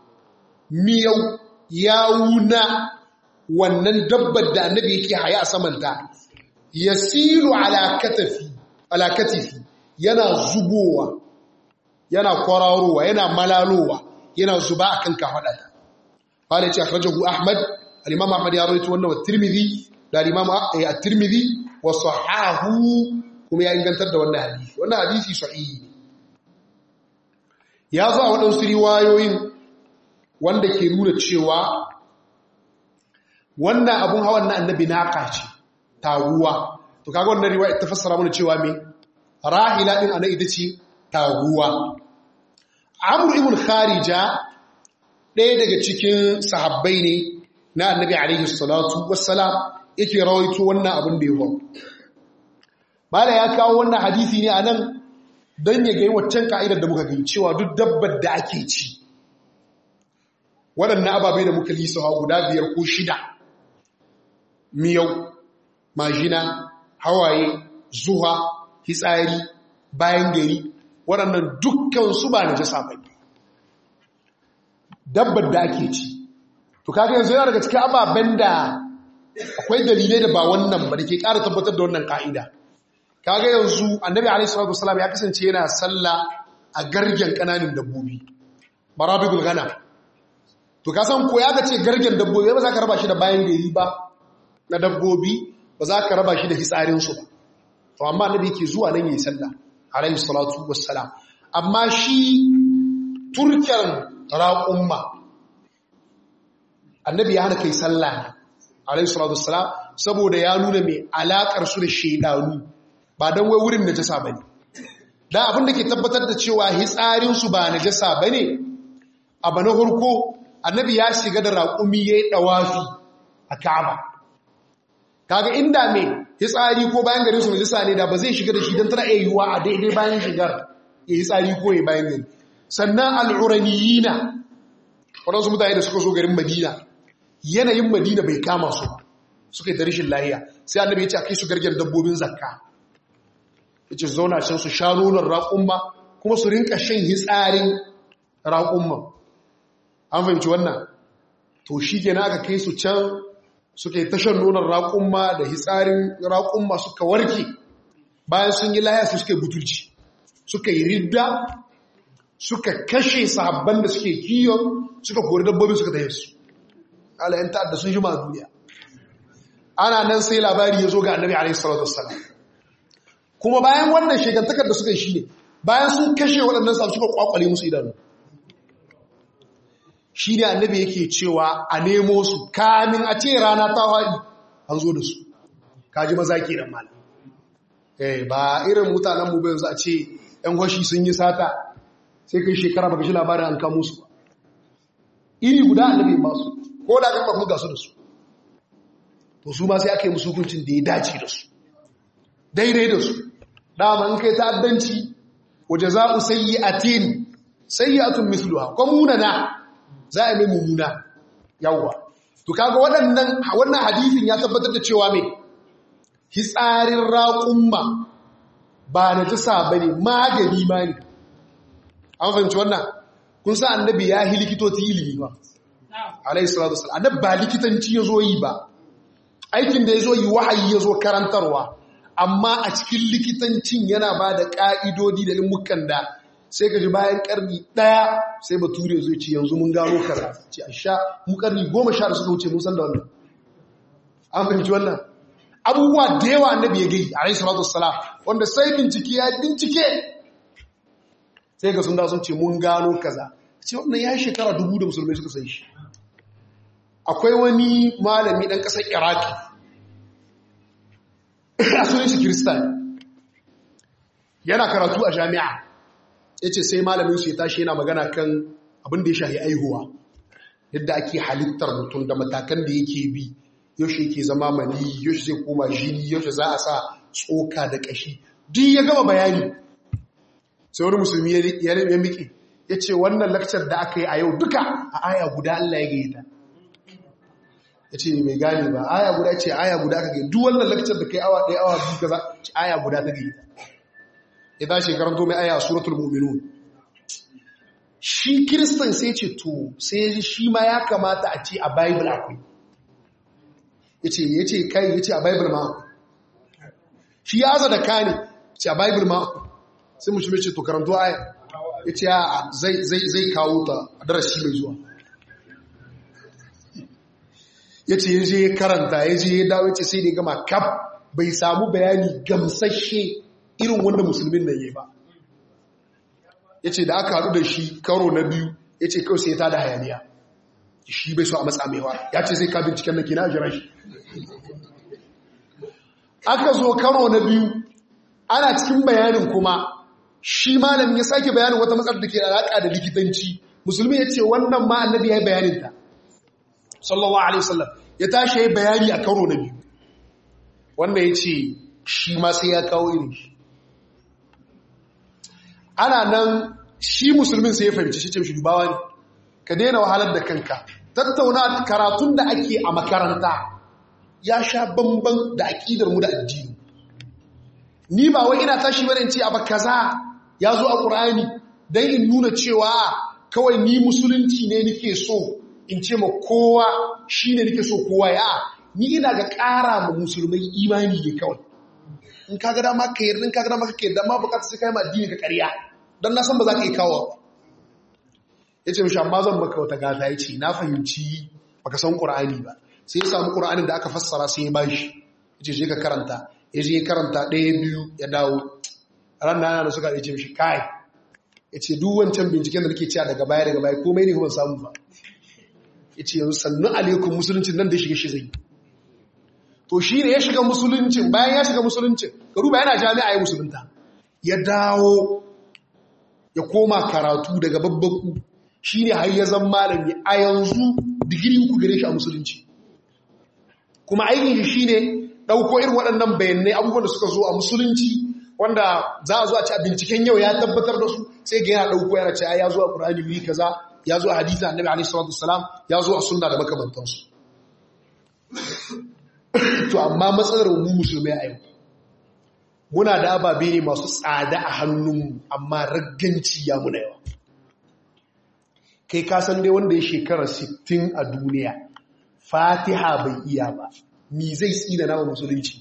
miyau yawuna wannan dabbar da annabi yake haya a samanta yasilu ala katafi ala katifi yana zubowa yana kwararowa yana malalowa yana zuba akan kafadata qala ya ce akhrajahu ahmad al-imam ahmad ya rawaito wannan wa tirmidhi da al-imam at-tirmidhi wa sahahu kuma ya ingantar da wannan hadisi wannan hadisi sahihi ya zo a waɗansu riwayoyin wanda ke nuna cewa wannan abun hawan na annabi naka ce taguwa to kaga wannan riwaya ta fassara mana cewa me rahila din ana ita ce taguwa amr ibn kharija ɗaya daga cikin sahabbai ne na annabi alaihi salatu wassalam yake rawaito wannan abin da ya faru mala ya kawo wannan hadisi ne anan dan ya gai waccan ka'idar da muka gani cewa duk dabbar da ake ci waɗannan ababai da muka lisa guda biyar ko shida miyau majina hawaye zuwa hitsari bayan gari waɗannan dukkan su ba na jasa ba dabbar da ake ci to kaga yanzu yana daga cikin ababen da akwai dalilai da ba wannan ba da ke ƙara tabbatar da wannan ka'ida kaga yanzu annabi alaihi salatu wasallam ya kasance yana sallah a gargen kananin dabbobi marabigul ghanam to ka san ko ya ga ce gargen dabbobi ba za ka raba shi da bayan gari ba na dabbobi ba za ka raba shi da hitsarin su ba to amma annabi yake zuwa nan yayin sallah alaihi salatu wassalam amma shi turken raqumma annabi ya hana kai sallah alaihi salatu wassalam saboda ya nuna mai alakar su da shaidanu ba don wai wurin najasa bane dan abin da ke tabbatar da cewa hitsarin su ba najasa bane abu na hurko annabi ya shiga da raƙumi yayi dawafi a Ka'aba kaga inda me hitsari ko bayan garin su najasa ne da ba zai shiga da shi dan tana iya yiwuwa a daidai bayan shigar ya hitsari ko ya bayan gari sannan al'uraniyina waɗansu mutane da suka so garin madina yanayin madina bai kama su suka yi da rashin lahiya sai annabi ya ce a kai su gargen dabbobin zakka ya ce zauna can su sha nonon raƙumma kuma su rinka shan hitsarin raƙumma an fahimci wannan to shi ke aka kai su can suka yi tashan nonon raƙumma da hitsarin raƙumma suka warke bayan sun yi lahiya su suka yi butulci suka yi ridda suka kashe sahabban da suke kiyon suka kori dabbobin suka taye su alayen ta'adda sun ji ma duniya ana nan sai labari ya zo ga annabi alaihi salatu wassalam kuma bayan wannan shegantakar da suka yi shi ne bayan sun kashe waɗannan sahabbai suka kwakwale musu idanu shi ne annabi yake cewa a nemo su kamin a ce rana ta haɗi an zo da su kaji maza ke nan malam eh ba irin mutanen mu ba yanzu a ce ‘yan gwashi sun yi sata sai kai shekara baka shi labarin an kamo su iri guda annabi ba su ko da kan bamu gasu da su to su ma sai aka yi musu hukuncin da ya dace da su daidai da su dama in kai ta'addanci waje za u sayi atin sayyatun mithluha ko munana za a yi mummuna yawwa to kaga waɗannan wannan hadisin ya tabbatar da cewa me hitsarin raƙumma ba na jisa ba ne magani ma ne an fahimci wannan kun sa annabi ya yi likitoci ilimi ba alayhi salatu wasallam annabi ba likitanci ya zo yi ba aikin da ya zo yi wahayi ya zo karantarwa amma a cikin likitancin yana ba da ƙa'idodi da ilmukan da sai ka ji bayan ƙarni ɗaya sai bature zai ce yanzu mun gano kaza ce a sha mu ƙarni goma sha da suka wuce mun san da wannan an fahimci wannan abubuwa da yawa annabi ya gai alayhi salatu wassalam wanda sai bincike ya bincike sai ga sun da sun ce mun gano kaza ce wannan ya shekara dubu da musulmai suka san shi akwai wani malami ɗan ƙasar iraki a sunan shi kiristan yana karatu a jami'a ya ce sai malamin su ya tashi yana magana kan abin da ya shahi aihuwa yadda ake halittar mutum da matakan da yake bi yaushe yake zama mani yaushe zai koma jini yaushe za a sa tsoka da ƙashi duk ya gama bayani sai wani musulmi ya miƙe ya ce wannan lakcar da aka yi a yau duka a aya guda Allah ya gayyata ya ce mai gane ba aya guda ce aya guda aka gayyata duk wannan lakcar da kai awa ɗaya awa biyu kaza ce aya guda ta gayyata ya tashi karanto mai aya suratul mu'minun shi kiristan sai ce to sai shi ma ya kamata a ce a bible akwai ya ce ya ce kai ya ce a bible ma shi ya aza da kane ce a bible ma sai mu shi mai ce to karanto aya ya ce zai kawo ta a darasi mai zuwa ya ce ya je ya karanta ya je ya dawo ya ce sai da gama kaf bai samu bayani gamsashe irin wanda musulmin nan ya ba ya ce da aka haɗu da shi karo na biyu ya ce kawai sai ta da hayaniya shi bai so a matsa maiwa ya ce zai ka binciken na kina jira shi aka zo karo na biyu ana cikin bayanin kuma shi malamin ya sake bayanin wata matsalar da ke alaƙa da likitanci musulmi ya ce wannan ma annabi ya yi bayaninta sallallahu alaihi wasallam ya tashi ya yi bayani a karo na biyu wanda ya ce shi ma sai ya kawo irin shi ana nan shi musulmin sai ya fahimci shi ce shi dubawa ne ka daina wahalar da kanka tattauna karatun da ake a makaranta ya sha bamban da aƙidar mu da addini ni ba wai ina tashi bane ce abu kaza ya zo a ƙur'ani dan in nuna cewa kawai ni musulunci ne nake so in ce ma kowa shine nake so kowa ya ni ina ga ƙara ma musulmai imani ne kawai in ka ga dama ka yarda in ka ga dama ka yarda ma bukatar sai kai ma addini ka ƙarya dan na san ba za ka yi kawo yace mishi amma zan maka wata gata yace na fahimci baka san ƙur'ani ba sai ya samu ƙur'anin da aka fassara sai ya bashi yace je ka karanta ya je karanta ɗaya biyu ya dawo ran na da suka ce mishi kai ya ce duk wancan binciken da nake cewa daga baya daga baya komai ne kuma samu ba ya ce yanzu sannu alaikun musulunci nan da shiga shi zai to shi ne ya shiga musuluncin bayan ya shiga musuluncin ka duba yana jami'a ya musulunta ya dawo ya koma karatu daga babbaku shi ne har ya zan malami a yanzu digiri uku gare shi a musulunci kuma aikin shi shi ne ɗauko irin waɗannan bayanai abubuwan da suka zo a musulunci wanda za a zo a ci a binciken yau ya tabbatar da su sai ga yana ɗauko yana ce ya zo a ƙur'ani wuri kaza ya zo a hadisa annabi alaihi salatu wasalam ya zo a sunna da makamantansu to amma matsalar mu musulmai a yau muna da ababe ne masu tsada a hannunmu amma ragganci ya muna yawa kai kasan dai wanda ya shekara 60 a duniya fatiha bai iya ba mi zai tsina nawa musulunci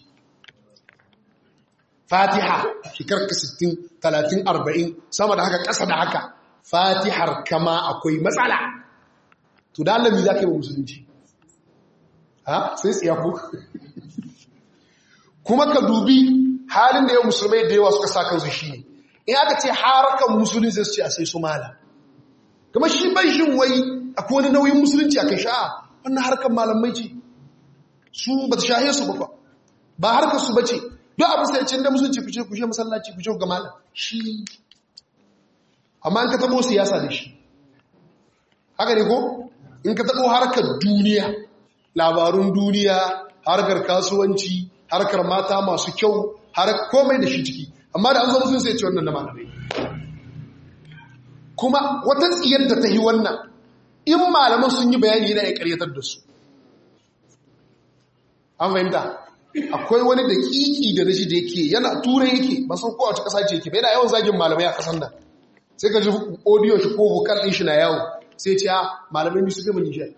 fatiha shekarar ka 60 30 40 sama da haka ƙasa da haka fatihar kama akwai matsala to da Allah mi za ka yi wa musulunci ha sai tsiya ku kuma ka dubi halin da yau musulmai da yawa suka sa kansu shi ne in aka ce harakan musulunci zai ce a sai su mala kuma shi bai shin wai akwai wani nauyin musulunci a kai sha'a wannan harkar malamai ce su ba ta shahe su ba ba harkar su ba ce duk abu sai cin da musulunci kuce kuce masallaci kuce ga malam shi amma in ka tabo siyasa da shi haka ne ko in ka tabo harkar duniya labarun duniya harkar kasuwanci harkar mata masu kyau har komai da shi ciki amma da an zo musulun sai ce wannan na malamai kuma wata tsiyar da ta yi wannan in malaman sun yi bayani yana ya karyatar da su an fahimta akwai wani da kiki da nashi da yake yana turai yake ba san kowace kasa ce yake yana yawan zagin malamai a kasan nan sai ka ji audio shi ko vocal din shi na yawo sai ce a malamai ne su gama nishiyar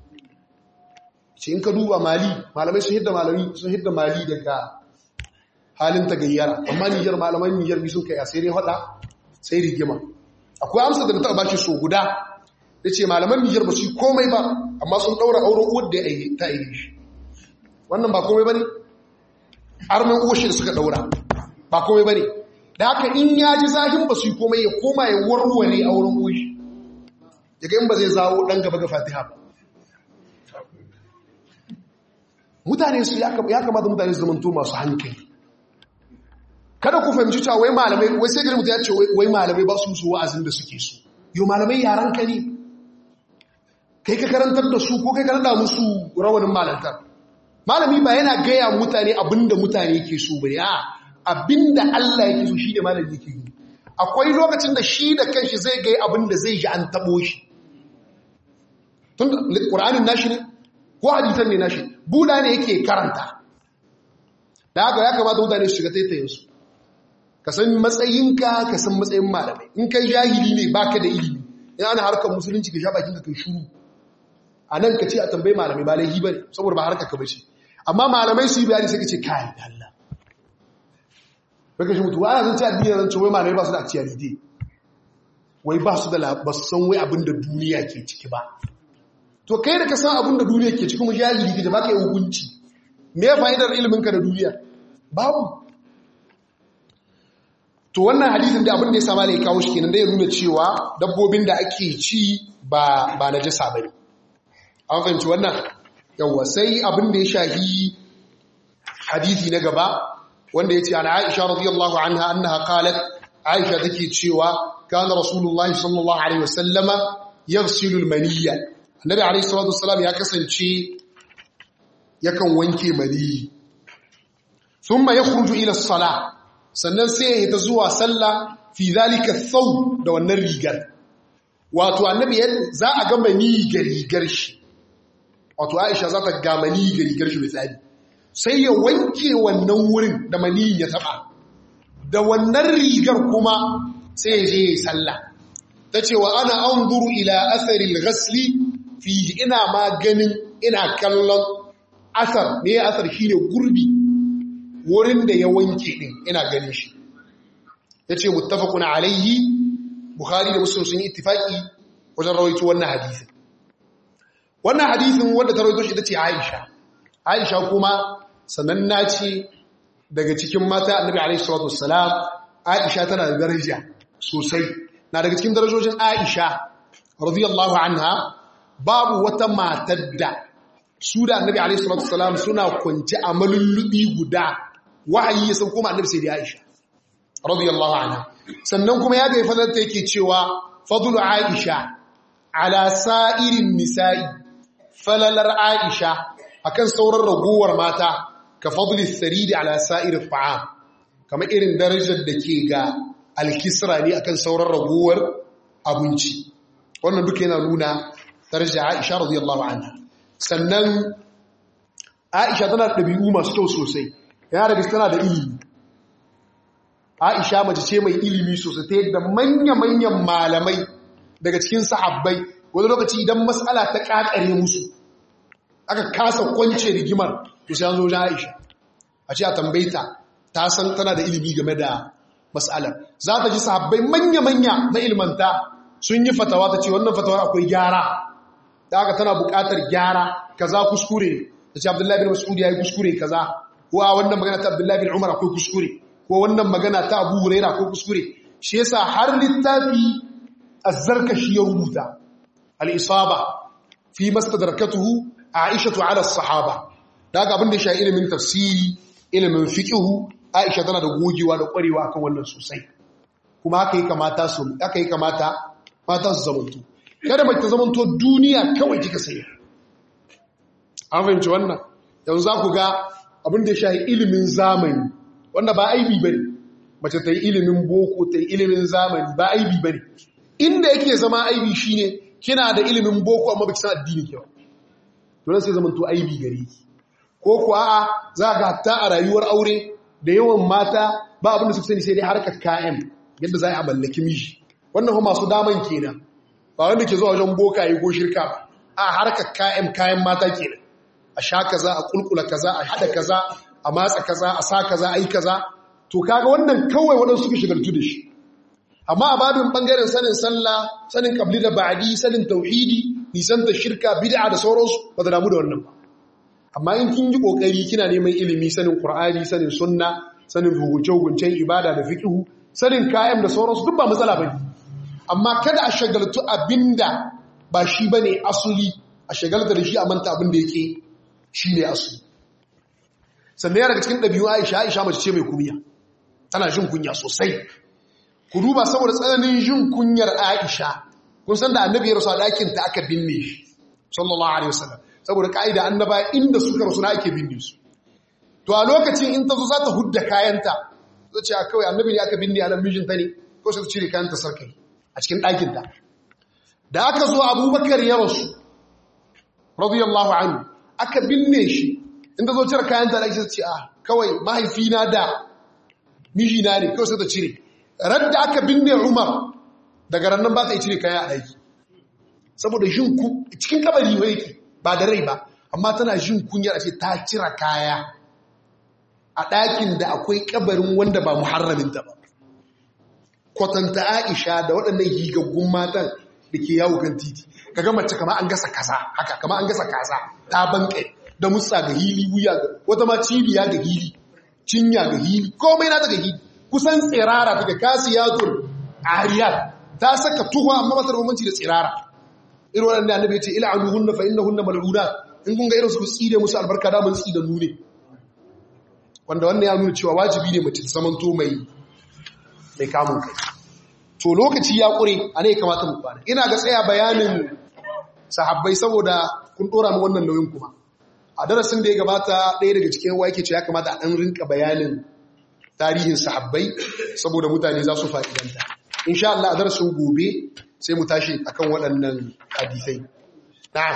ce in ka duba mali malamai sun hidda malami sun hidda mali daga halin ta gayyara amma niyyar malaman niyyar bi sun kai a sai dai hada sai rigima akwai amsa da ta bashi so guda da ce malaman niyyar ba su yi komai ba amma sun daura auren uwar da ta aire shi wannan ba komai ba ne armen uwar shi da suka daura ba komai ba ne da haka in ya ji zahin ba su yi komai ya koma ya warware auren uwar shi daga in ba zai zawo dan gaba ga fatiha ba mutane su ya kamata mutane su zamanto masu hankali kada ku fahimci cewa wai malamai wai sai gari mutum ya ce wai malamai ba su su wa'azin da suke so yau malamai yaran ka ne kai ka karantar da su ko kai karanta musu rawanin malantar malami ba yana gaya mutane abinda mutane ke so ba ya abinda Allah yake so shi da malami yake yi akwai lokacin da shi da kanshi zai gaya abinda zai ji an tabo shi tun da ƙur'anin nashi ne ko hadisan ne nashi buda ne yake karanta da haka ya kamata mutane su shiga taitayinsu ka san matsayinka ka san matsayin malamai in kai jahili ne baka da ilimi in ana harkar musulunci ka sha bakin ka kai shuru a nan ka ce a tambayi malamai ba laihi bane saboda ba harkar ka bace amma malamai su yi bayani sai ka ce kai Allah baka shi mutuwa ana zan ce addini zan ce wai malamai ba su da actuality wai ba su da ba su san wai abin da duniya ke ciki ba to kai da ka san abin da duniya ke cikin jahili kake baka yi hukunci me ya fa'idar ilimin ka da duniya babu to wannan hadisin da abin da ya sama ne kawo shi kenan da ya nuna cewa dabbobin da ake ci ba ba najasa bane an fahimci wannan yawa sai abin da ya shahi hadisi na gaba wanda yace an Aisha radiyallahu anha annaha qalat Aisha take cewa kana rasulullahi sallallahu alaihi wasallama yaghsilu al-maniyya annabi alaihi salatu wassalam ya kasance yakan wanke maniyi thumma yakhruju ila as-salah sannan sai ya ta zuwa sallah fi zalika thaw da wannan rigar wato annabi za a ga maniyi ga rigar shi wato Aisha za ta ga maniyi ga rigar shi misali sai ya wanke wannan wurin da maniyin ya taba da wannan rigar kuma sai ya je ya sallah ta ce wa ana anzuru ila atharil ghasli fi ina ma ganin ina kallon asar ne asar shine gurbi wurin da ya wanke din ina ganin shi yace muttafaqun alayhi bukhari da muslim sun yi ittifaki wajen rawaito wannan hadisin wannan hadisin wanda ta rawaito shi ita ce aisha aisha kuma sananna ce daga cikin mata annabi alaihi salatu wassalam aisha tana da daraja sosai na daga cikin darajojin aisha radiyallahu anha babu wata matar da su da annabi alaihi salatu wasalam suna kwance a malullubi guda wahayi ya sauko ma annabi sai da Aisha radiyallahu anha sannan kuma ya ga fadar ta yake cewa fadlu Aisha ala sa'irin nisa'i falalar Aisha akan sauran ragowar mata ka fadli saridi ala sa'irin ta'am kamar irin darajar da ke ga alkisra ne akan sauran ragowar abinci wannan duka yana nuna darajar Aisha radiyallahu anha sannan Aisha tana da ɗabi'u masu kyau sosai yana da tana da ilimi Aisha mace ce mai ilimi sosai ta yadda manya-manyan malamai daga cikin sahabbai wani lokaci idan matsala ta kakare musu aka kasa kwance rigimar to sai an zo Aisha a ce a tambayta ta san tana da ilimi game da matsalar za ta ji sahabbai manya-manya na ilmanta sun yi fatawa ta ce wannan fatawar akwai gyara da aka tana buƙatar gyara kaza kuskure da ce Abdullahi bin Mas'ud ya yi kuskure kaza ko a wannan magana ta Abdullahi bin Umar akwai kuskure ko wannan magana ta Abu Huraira akwai kuskure shi yasa har littafi az-Zarkashi ya rubuta al-Isaba fi mastadrakatuhu Aisha ala as-sahaba daga abin da ya sha ilimin tafsiri ilimin fiqhu Aisha tana da gogewa da kwarewa akan wannan sosai kuma haka yi kamata su haka yi kamata mata su zamanto kada mace ta zamanto duniya kawai kika sayi an fahimci wannan yanzu za ku ga abin da ya shahi ilimin zamani wanda ba aibi ba ne mace ta yi ilimin boko ta yi ilimin zamani ba aibi ba ne inda yake zama aibi shi ne kina da ilimin boko amma ba ki san addini kyau to sai zaman to aibi gare ki ko ku a'a za ga hatta a rayuwar aure da yawan mata ba abin da suka sani sai dai harkar kayan yadda za a mallaki miji wannan kuma masu daman kenan ba wanda ke zuwa wajen bokaye ko shirka ba a harkar kayan kayan mata kenan a sha kaza a kulkula kaza a hada kaza a matsa kaza a sa kaza a yi kaza to kaga wannan kawai waɗansu suka shigartu da shi amma a babin ɓangaren sanin sallah sanin kabli da ba'adi sanin tauhidi nisanta shirka bid'a da sauransu ba da damu da wannan ba amma in kin yi kokari kina neman ilimi sanin qur'ani sanin sunna sanin hukunce-hukuncen ibada da fiqhu sanin kayan da sauransu duk ba matsala bane amma kada a shagaltu abinda ba shi bane asuli a shagalta da shi a manta abinda yake shi ne asuli sannan yana daga cikin ɗabi'u aisha aisha mace ce mai kumiya tana jin kunya sosai ku duba saboda tsananin jin kunyar aisha kun san da annabi ya rasu a ɗakin ta aka binne shi sallallahu alaihi wasallam saboda ka'ida annaba inda suka rasu na ake binne su to a lokacin in ta zo za ta hudda kayanta zai ce kawai annabi ne aka binne a nan mijinta ne ko sai ta cire kayanta sarkai a cikin ɗakinta da aka zo abubakar ya rasu radiyallahu anhu aka binne shi inda zo cire kayan tare sai ce a kawai mahaifina da mijina ne kawai sai ta cire radda aka binne Umar daga rannan ba ta cire kaya a aiki saboda jin ku cikin kabari ne yake ba da rai ba amma tana jin kunyar a ce ta cire kaya a ɗakin da akwai kabarin wanda ba muharramin ta ba kwatanta Aisha da waɗannan higaggun matan da ke yawo kan titi kaga mace kama an gasa kaza haka kama an gasa kaza ta bankai da mutsa ga hili wuya ga wata ma cibiya ga hili cinya ga hili komai na daga hili kusan tsirara daga kasiyatul ariyat ta saka tuwa amma ba ta rumunci da tsirara irin wannan annabi ya ce il'anuhunna fa innahunna mal'unat in kun ga irin su tsire musu albarka da mun tsida nune wanda wannan ya nuna cewa wajibi ne mace ta zamanto mai mai kamun kai to lokaci ya kure a ne kamata mu kwana ina ga tsaya bayanin sahabbai saboda kun dora mu wannan nauyin kuma a darasin da ya gabata ɗaya daga cikin wa yake ce ya kamata a ɗan rinka bayanin tarihin sahabbai saboda mutane za su fa'idanta insha Allah a darasin gobe sai mu tashi akan waɗannan hadisai na'am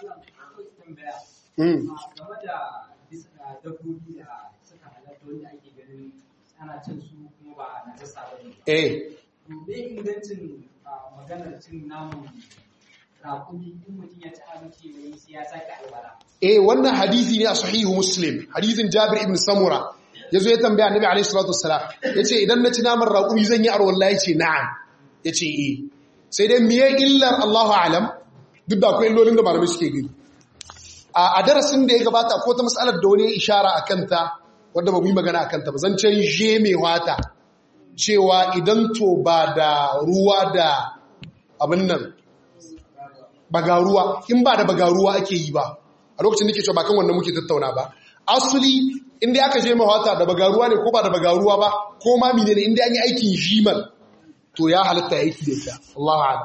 eh me ingancin maganar cin namun raƙumi in mutum ya ci abinci mai sai ya sake albara eh wannan hadisi ne a sahihu muslim hadisin jabir ibn samura yazo ya tambaya annabi alaihi salatu wassalam yace idan na ci naman raƙumi zan yi arwalla yace na'am yace eh sai dai miye illar Allahu a'lam duk da akwai illolin da malamai suke gani a darasin da ya gabata ko ta mas'alar da wani ya ishara akan ta wanda ba mu yi magana akan ta ba zan ce je mai wata cewa idan to ba da ruwa da abin nan bagaruwa in ba da bagaruwa ake yi ba a lokacin nake cewa ba kan wannan muke tattauna ba asuli inda aka je mahawata da bagaruwa ne ko ba da bagaruwa ba ko ma menene inda an yi aikin jimal to ya halatta aiki da ita Allahu a'lam